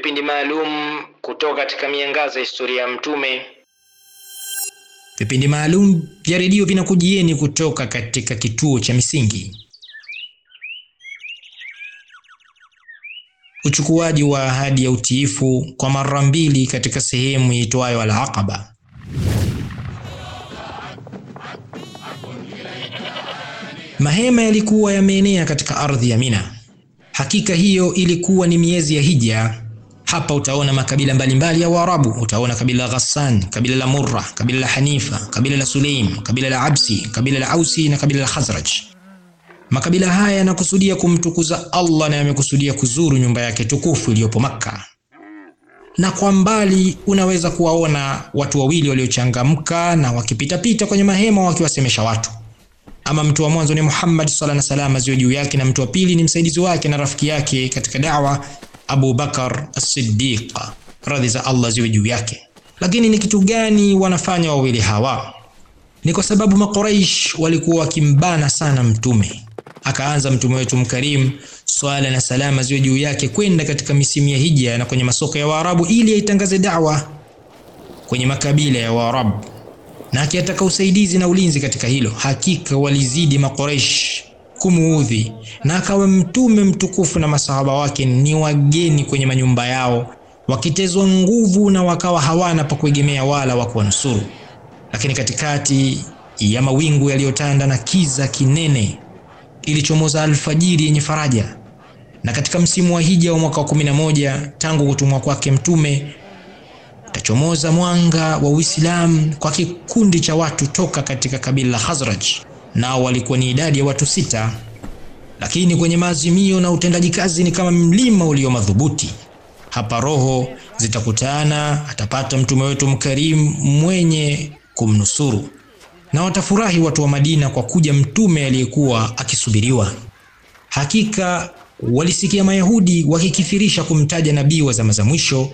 vipindi maalum kutoka katika miangaza ya historia ya Mtume. Vipindi maalum vya redio vinakujieni kutoka katika kituo cha Misingi. Uchukuaji wa ahadi ya utiifu kwa mara mbili katika sehemu iitwayo Al-Aqaba. Mahema yalikuwa yameenea katika ardhi ya Mina. Hakika hiyo ilikuwa ni miezi ya Hija. Hapa utaona makabila mbalimbali ya Waarabu. Utaona kabila la Ghassan, kabila la Murra, kabila la Hanifa, kabila la Sulaim, kabila la Absi, kabila la Ausi na kabila la Khazraj. Makabila haya yanakusudia kumtukuza Allah na yamekusudia kuzuru nyumba yake tukufu iliyopo Makka. Na kwa mbali unaweza kuwaona watu wawili waliochangamka na wakipitapita kwenye mahema wakiwasemesha watu. Ama mtu wa mwanzo ni Muhammad sallallahu alaihi wasallam ziwe juu yake, na mtu wa pili ni msaidizi wake na rafiki yake katika da'wa Abu Bakar as-Siddiq, radhi za Allah ziwe juu yake. Lakini ni kitu gani wanafanya wawili hawa? Ni kwa sababu Makuraish walikuwa wakimbana sana Mtume. Akaanza mtume wetu mkarimu, swala na salama ziwe juu yake, kwenda katika misimu ya hija na kwenye masoko ya Waarabu ili aitangaze da'wa kwenye makabila ya Waarabu na akitaka usaidizi na ulinzi katika hilo. Hakika walizidi Makuraish kumuudhi, na akawa mtume mtukufu na masahaba wake ni wageni kwenye manyumba yao, wakitezwa nguvu na wakawa hawana pa kuegemea wala wa kuwanusuru. Lakini katikati ya mawingu yaliyotanda na kiza kinene ilichomoza alfajiri yenye faraja, na katika msimu wa hija wa mwaka wa 11 tangu kutumwa kwake mtume utachomoza mwanga wa Uislamu kwa kikundi cha watu toka katika kabila la Khazraj, nao walikuwa ni idadi ya watu sita, lakini kwenye maazimio na utendaji kazi ni kama mlima ulio madhubuti. Hapa roho zitakutana, atapata mtume wetu mkarimu mwenye kumnusuru, na watafurahi watu wa Madina kwa kuja mtume aliyekuwa akisubiriwa. Hakika walisikia Mayahudi wakikifirisha kumtaja nabii wa zama za mwisho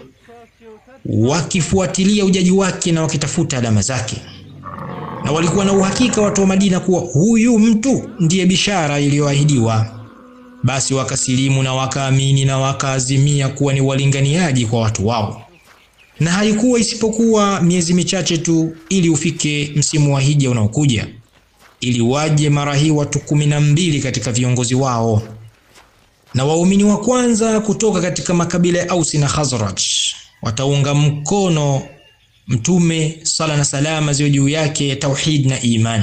wakifuatilia ujaji wake na wakitafuta alama zake, na walikuwa na uhakika watu wa Madina kuwa huyu mtu ndiye bishara iliyoahidiwa. Basi wakasilimu na wakaamini na wakaazimia kuwa ni walinganiaji kwa watu wao, na haikuwa isipokuwa miezi michache tu ili ufike msimu wa hija unaokuja, ili waje mara hii watu kumi na mbili katika viongozi wao na waumini wa kwanza kutoka katika makabila ya Ausi na Khazraj wataunga mkono mtume sala na salama ziwe juu yake, tauhid na iman,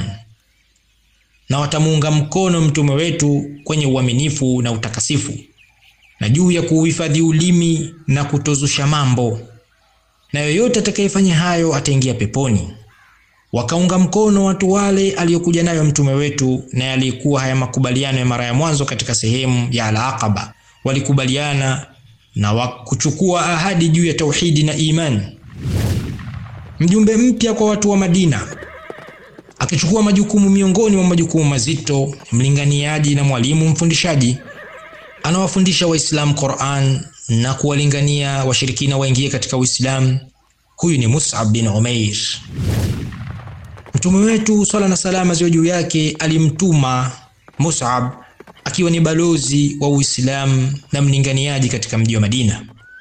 na watamuunga mkono mtume wetu kwenye uaminifu na utakasifu, na juu ya kuhifadhi ulimi na kutozusha mambo, na yoyote atakayefanya hayo ataingia peponi. Wakaunga mkono watu wale aliyokuja nayo mtume wetu, na yalikuwa haya makubaliano ya mara ya mwanzo katika sehemu ya Al-Aqaba. Walikubaliana na wakuchukua ahadi juu ya tauhidi na imani. Mjumbe mpya kwa watu wa Madina akichukua majukumu miongoni mwa majukumu mazito, mlinganiaji na mwalimu mfundishaji, anawafundisha Waislamu Qur'an na kuwalingania washirikina waingie katika Uislamu. Huyu ni Mus'ab bin Umair. Mtume wetu swala na salama ziwe juu yake alimtuma Mus'ab akiwa ni balozi wa Uislamu na mlinganiaji katika mji wa Madina.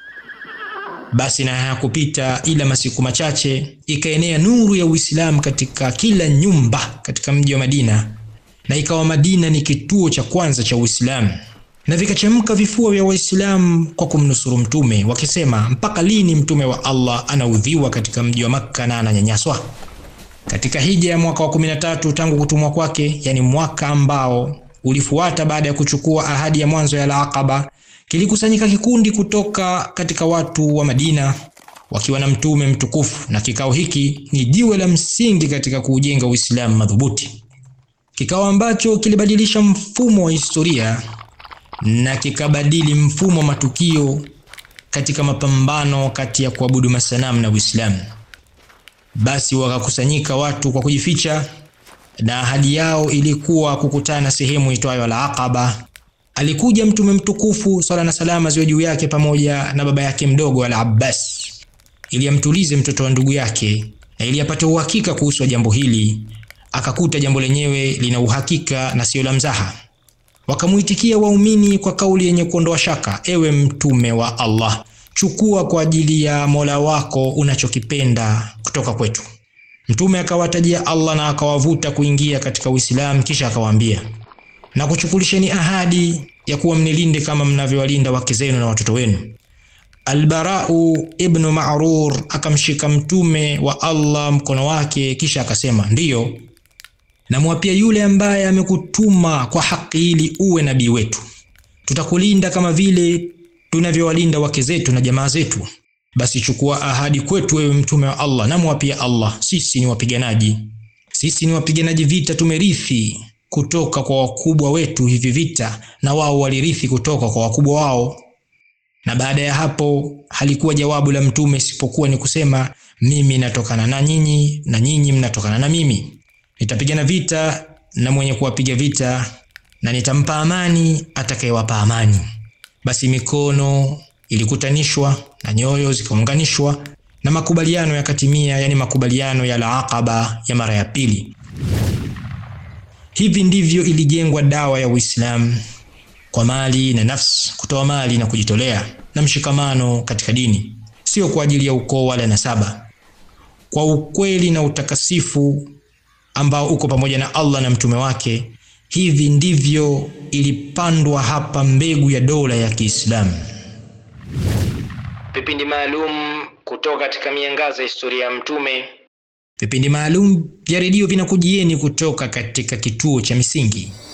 Basi na hayakupita ila masiku machache, ikaenea nuru ya Uislamu katika kila nyumba katika mji wa Madina, na ikawa Madina ni kituo cha kwanza cha Uislamu, na vikachemka vifua vya Waislamu kwa kumnusuru mtume, wakisema mpaka lini mtume wa Allah anaudhiwa katika mji wa Makka na ananyanyaswa? Katika hija ya mwaka wa 13 tangu kutumwa kwake, yani mwaka ambao ulifuata baada ya kuchukua ahadi ya mwanzo ya Al-Aqaba, kilikusanyika kikundi kutoka katika watu wa Madina wakiwa na mtume mtukufu, na kikao hiki ni jiwe la msingi katika kuujenga Uislamu madhubuti, kikao ambacho kilibadilisha mfumo wa historia na kikabadili mfumo wa matukio katika mapambano kati ya kuabudu masanamu na Uislamu. Basi wakakusanyika watu kwa kujificha na ahadi yao ilikuwa kukutana sehemu itwayo Al-Aqaba. Alikuja mtume mtukufu swala na salama ziwe juu yake pamoja na baba yake mdogo Al-Abbas ili amtulize mtoto wa ndugu yake na ili apate uhakika kuhusu jambo hili. Akakuta jambo lenyewe lina uhakika na sio la mzaha. Wakamuitikia waumini kwa kauli yenye kuondoa shaka, ewe mtume wa Allah, chukua kwa ajili ya Mola wako unachokipenda kutoka kwetu. Mtume akawatajia Allah na akawavuta kuingia katika Uislamu, kisha akawaambia, na kuchukulisheni ahadi ya kuwa mnilinde kama mnavyowalinda wake zenu na watoto wenu. Albarau ibnu Ma'rur akamshika mtume wa Allah mkono wake, kisha akasema, ndiyo namwapia yule ambaye amekutuma kwa haki ili uwe nabii wetu, tutakulinda kama vile tunavyowalinda wake zetu na jamaa zetu. Basi chukua ahadi kwetu, wewe mtume wa Allah. Namwapia Allah, sisi ni wapiganaji, sisi ni wapiganaji vita, tumerithi kutoka kwa wakubwa wetu hivi vita, na wao walirithi kutoka kwa wakubwa wao. Na baada ya hapo halikuwa jawabu la mtume isipokuwa ni kusema, mimi natokana na nyinyi na nyinyi mnatokana na mimi. Nitapigana vita na mwenye kuwapiga vita, na nitampa amani atakayewapa amani. Basi mikono ilikutanishwa na nyoyo zikaunganishwa na makubaliano yakatimia, yani makubaliano ya Al-Aqaba ya mara ya pili. Hivi ndivyo ilijengwa dawa ya Uislamu kwa mali na nafsi, kutoa mali na kujitolea na mshikamano katika dini, sio kwa ajili ya ukoo wala nasaba, kwa ukweli na utakasifu ambao uko pamoja na Allah na mtume wake. Hivi ndivyo ilipandwa hapa mbegu ya dola ya Kiislamu. Vipindi maalum kutoka katika miangaza ya historia ya Mtume. Vipindi maalum vya redio vinakujieni kutoka katika kituo cha Misingi.